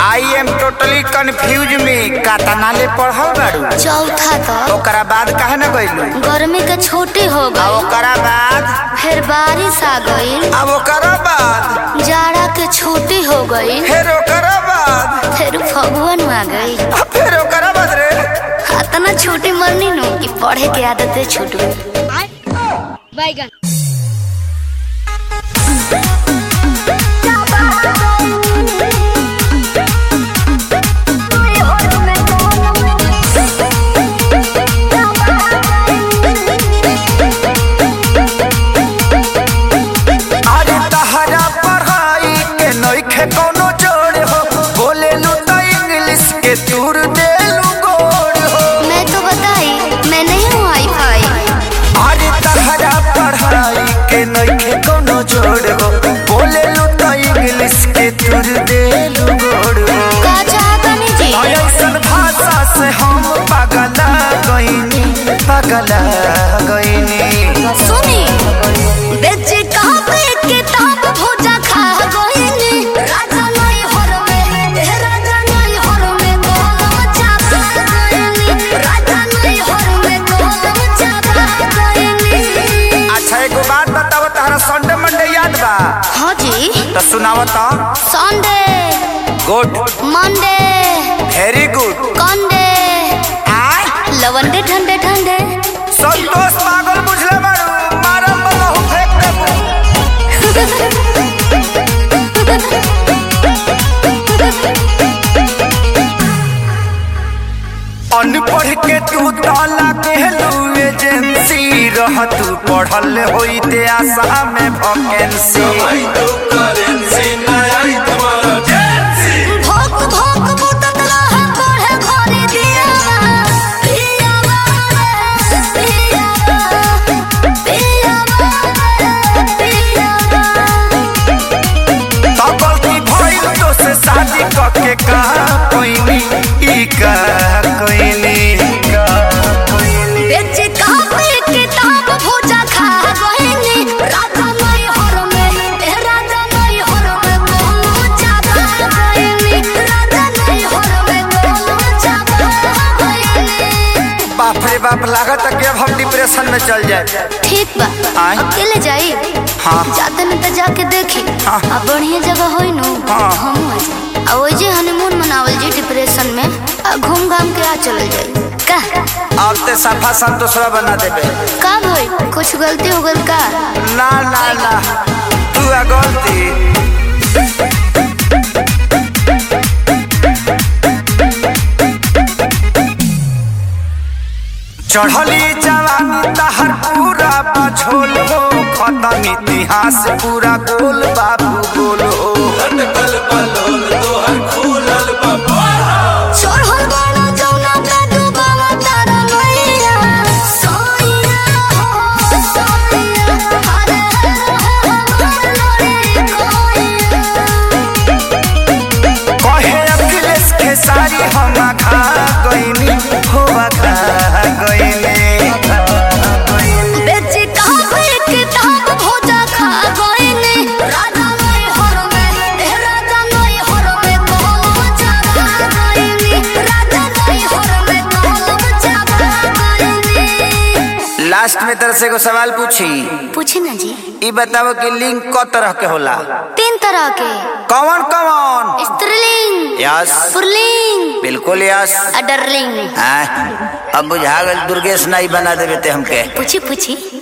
I am totally confuse में कातना ले पढ़ल बाड़ू चौथा तक ओकरा बाद काहे न गइलू गर्मी के छुट्टी हो आ गई ओकरा बाद फिर बारिश आ गई अब ओकरा बाद जाड़ा के छुट्टी हो गई फिर ओकरा बाद फिर फगुन आ गई आ फिर ओकरा बाद रे इतना छुट्टी मरनी नु कि पढ़े के आदत छूट गई बैगन अरे तहरा पढ़ाई के नइखे कोनो जोड़ हो बोले लू तो इंग्लिश के तूर देलू गोड़ हो मैं तो बताई मैं नहीं हूँ आई फाई अरे तहरा पढ़ाई के नइखे कोनो जोड़ हो बोले लू तो इंग्लिश के तूर देलू गोड़ हो का चाहतनी जी ऐसन भाषा से हम पगला गईनी पगला गईनी सुनी बेच कापे किताब भोजा खा गईनी राजा नहीं हर में ए राजा नहीं हर में गोलम चापा गईनी राजा नहीं हर में गोलम चापा गईनी अच्छा एगो बात बताओ तहरा संडे मंडे याद बा हाँ जी तो सुनाओ तो Sunday good Monday very good कंडे आय लवंडे ठंडे ठंडे संतोष पागल बुझले बारू मारम बहु फेंक देबू अनपढ़ के तू ताला कहलू एजेंसी रह तू पढ़ल होइते आशा में वैकेंसी भोक भोक बुतत रहे पढ़े घरे दियावा पियावा रे पियावा पियावा रे पियावा तो गलती भइल तो से शादी करके कहा कोइनी ई का कोइनी बेच कापे किताब भोजा खा गईनी राजा नहीं हर में ए राजा नहीं हर में गोलू चापा गईनी राजा नहीं हर में गोलू चापा गईनी बाप रे बाप लागत है कि अब हम डिप्रेशन में चल जाए ठीक बा आय। अकेले जाई हाँ। जाते न त जाके देखी हाँ। आ बढ़िया जगह होई नु हाँ। हम आ जाई आ ओइ जे हनीमून मनावल जी डिप्रेशन में आ घूम घाम के आ चलल जाई का अब ते सफा संतोषवा बना देबे का भई कुछ गलती हो गल का ना ना ना तू आ गलती चढ़ली जवानी तहर पूरा बझोल हो खत्म इतिहास पूरा गोल बाबू गोल हो चढ़ल बाड़ा जौना पे डूबावा तारा नैया सोइया हो सोइया हरे हरे कोइया कहे अखिलेश खेसारी हम खा गईनी हो खा गईनी बेच कापे किताब भोजा खा गईनी राजा नहीं हर में ए राजा नहीं हर में गोलम चापा गईनी राजा नहीं हर में गोलम चापा गईनी लास्ट में तरह से एगो सवाल पूछी पूछे ना जी ई बताओ कि लिंग क तरह के होला तीन तरह के कौन कौन स्त्रीलिंग यस पुरलिंग बिल्कुल यस अडरलिंग हाँ, अब बुझा गल दुर्गेश नाई बना देवे ते हमके पूछी पूछी